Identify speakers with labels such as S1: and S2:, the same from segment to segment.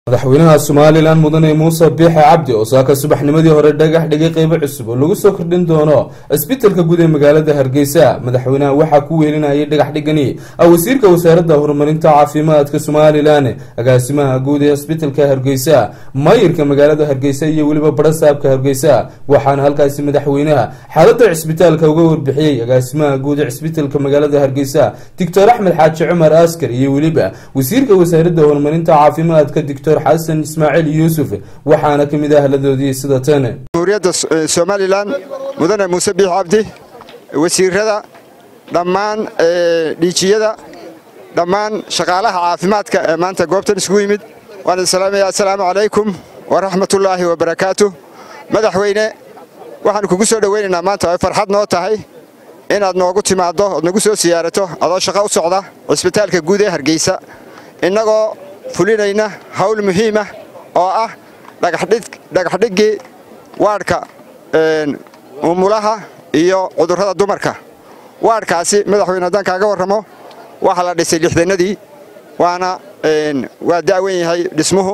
S1: madaxweynaha somalilan mudane muuse biixe cabdi oo saaka subaxnimadii hore dhagax dhigay qeybo cusub oo lagu soo kordhin doono isbitalka guud ee magaalada hargeysa madaxweynaha waxaa ku weelinayay dhagax dhigani wasiirka wasaaradda horumarinta caafimaadka somalilan agaasimaha guud ee isbitalka hargeysa maayirka magaalada hargeysa iyo weliba barasaabka hargeysa waxaana halkaasi madaxweynaha xaalada cisbitaalka uga warbixiyey agaasimaha guud ee cisbitalka magaalada hargeysa doctor axmed xaaji cumar askar iyo weliba wasiirka wasaaradda horumarinta caafimaadka doctor xasan ismaaciil yuusuf waxaana ka mid ah haladoodii sida tan
S2: jamhuuriyadda somalilan mudane muuse biix cabdi wasiirada dhammaan dhiijiyada dhammaan shaqaalaha caafimaadka ee maanta goobtan isugu yimid waan idin salaamaya assalaamu calaykum waraxmatullaahi wabarakaatu madaxweyne waxaannu kugu soo dhowaynaynaa maanta ay farxad noo tahay inaad noogu timaaddo ood nagu soo siyaarato adoo shaqo u socda cisbitaalka guud ee hargeysa innagoo fulinayna hawl muhiimah oo ah dhagaxdhiggii waadhka umulaha iyo cudurrada dumarka waadhkaasi madaxweyne haddaan kaaga warramo waxaa la dhisay lixdannadii waana waa da'wan yahay dhismuhu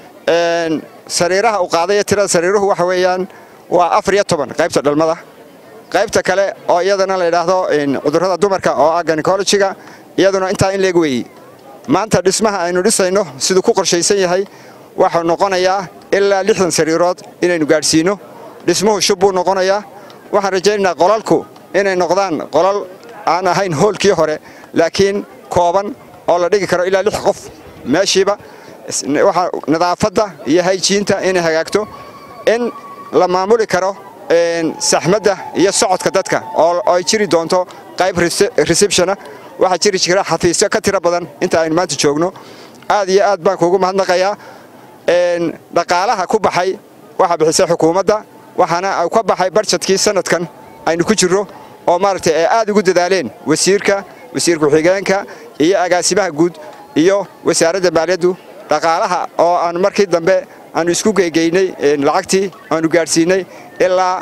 S2: sariiraha u qaadaya tirada sariiruhu waxa weeyaan waa afar iyo toban qaybta dhalmada qaybta kale oo iyadana la yidhaahdo cudurrada dumarka oo ah ganikolojiga iyaduna intaa in leeg weeyey maanta dhismaha aynu dhisayno siduu ku qorshaysan yahay waxuu noqonayaa ilaa lixdan sariirood inaynu gaadhsiinno dhismuhu shub buu noqonayaa waxaan rajaynaynaa qolalku inay noqdaan qolal aan ahayn hoolkii hore laakiin kooban oo la dhigi karo ilaa lix qof meeshiiba nadaafadda iyo hayjiinta inay hagaagto in la maamuli karo saxmadda iyo socodka dadka oo ay jiri doonto qayb receptiona waxaa jiri jira xafiisyo ka tiro badan inta aynu maanta joogno aad iyo aad baan kuugu mahadnaqayaa dhaqaalaha ku baxay waxaa bixisay xukuumadda waxaana ka baxay barjadkii sanadkan aynu ku jirro oo maaragtay ay aad ugu dadaaleen wasiirka wasiir ku-xigeenka iyo agaasimaha guud iyo wasaaradda maaliyaddu dhaqaalaha oo aan markii dambe aanu isku geygeynay lacagtii aanu gaadhsiinay ilaa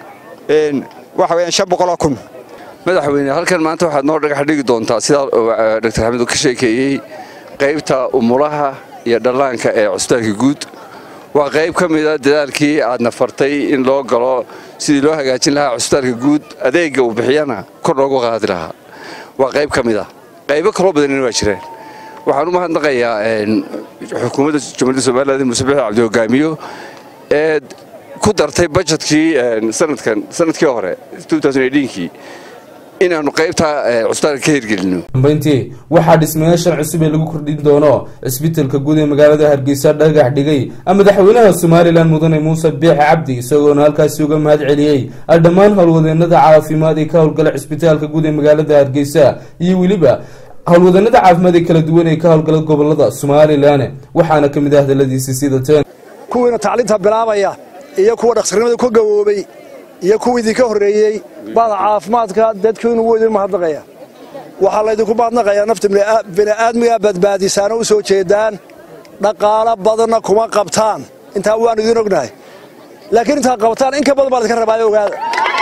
S2: waxa weyaan shan boqoloo kun
S3: madaxweyne halkan maanta waxaad noo dhagax dhigi doontaa sidaa dr xamidu ka sheekeeyey qaybta umulaha iyo dhallaanka ee cusbitaalka guud waa qayb ka mida dadaalkii aadna fartay in loo galo sidii loo hagaajin lahaa cusbitaalka guud adeegga uu bixiyana kor loogu qaadi lahaa waa qayb ka mid a qaybo kaloo badanina waa jireen waxaan u mahadnaqayaa xukuumadda jamhuuriyadda somaliland muuse bixi cabdi hogaamiyo ee ku dartay bajetkii sanadkan sanadkii hore kii inaannu qaybta cusbitaalka ka hirgelino
S1: dambeyntii waxaa dhismayaashan cusub ee lagu kordhin doono cisbitalka guud ee magaalada hargeysa dhagax dhigay madaxweynaha somalilan mudane muuse biix cabdi isagoona halkaasi uga mahad celiyey dhammaan howlwadeenada caafimaad ee ka howlgala cisbitaalka guud ee magaalada hargeysa iyo weliba howlwadeenada caafimaad ee kala duwan ee ka howlgala gobolada somalilan waxaana ka mid ah hadaladiisi sida ten
S4: kuwiina tacliinta bilaabaya iyo kuwa dhaqsarnimada ku gaboobay iyo kuwa idinka horreeyey bada caafimaadka dadkiinu wuu idin mahadnaqaya waxaa laydinku mahadnaqayaa nafta bini'aadmigaa badbaadisaana u soo jeedaan dhaqaalo badanna kuma qabtaan intaa waannu idiin ognahay laakiin intaa qabtaan in ka badan baa laydinka rabaayo ogaada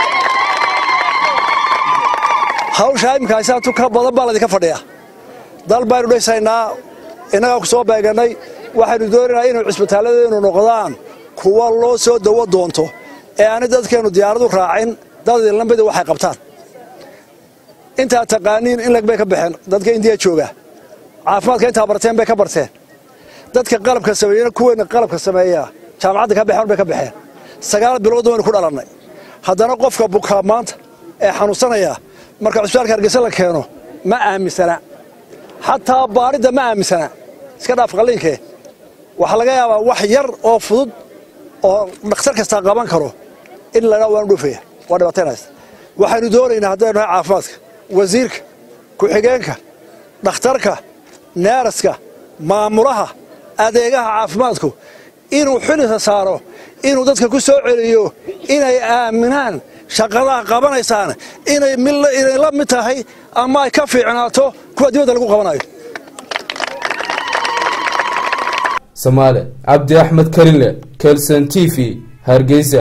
S4: hawshaa imikaaysaantu ka badan baa laydinka fadhiya dal baynu dhisaynaa innagaa ku soo beegannay waxaynu doonaynaa inay cisbitaalladeenu noqdaan kuwa loo soo dawo doonto ee aanay dadkeennu diyaaradu raacin dad idinlamida waxay qabtaan intaa taqaaniin in lag bay ka baxeen dadka indiya jooga caafimaadka intaa barteen bay ka barteen dadka qalabka sameeyena kuweyna qalabka sameeya jaamacadda ka baxeen bay ka baxeen sagaal bilood waynu ku dhalannay haddana qofka bukaa maanta ee xanuunsanaya marka cusbitaalka hargeysa la keeno ma aaminsana xataa baaridda ma aaminsana iska dhaaf qalliinkee waxaa laga yaabaa wax yar oo fudud oo dhakhtar kastaa qaban karo in ladhaa waanu dhufaya waa dhibaataynaysa waxaynu doonaynaa haddaynu nahay caafimaadka wasiirka ku-xigeenka dhakhtarka neeraska maamulaha adeegaha caafimaadku inuu xilisa saaro inuu dadka ku soo celiyo inay aaminaan shaqadaha qabanaysaan inay la mid tahay ama ay ka fiicnaato kuwa dibadda lagu qabanayo
S1: samaale cabdi axmed karinle kelson t v hargeysa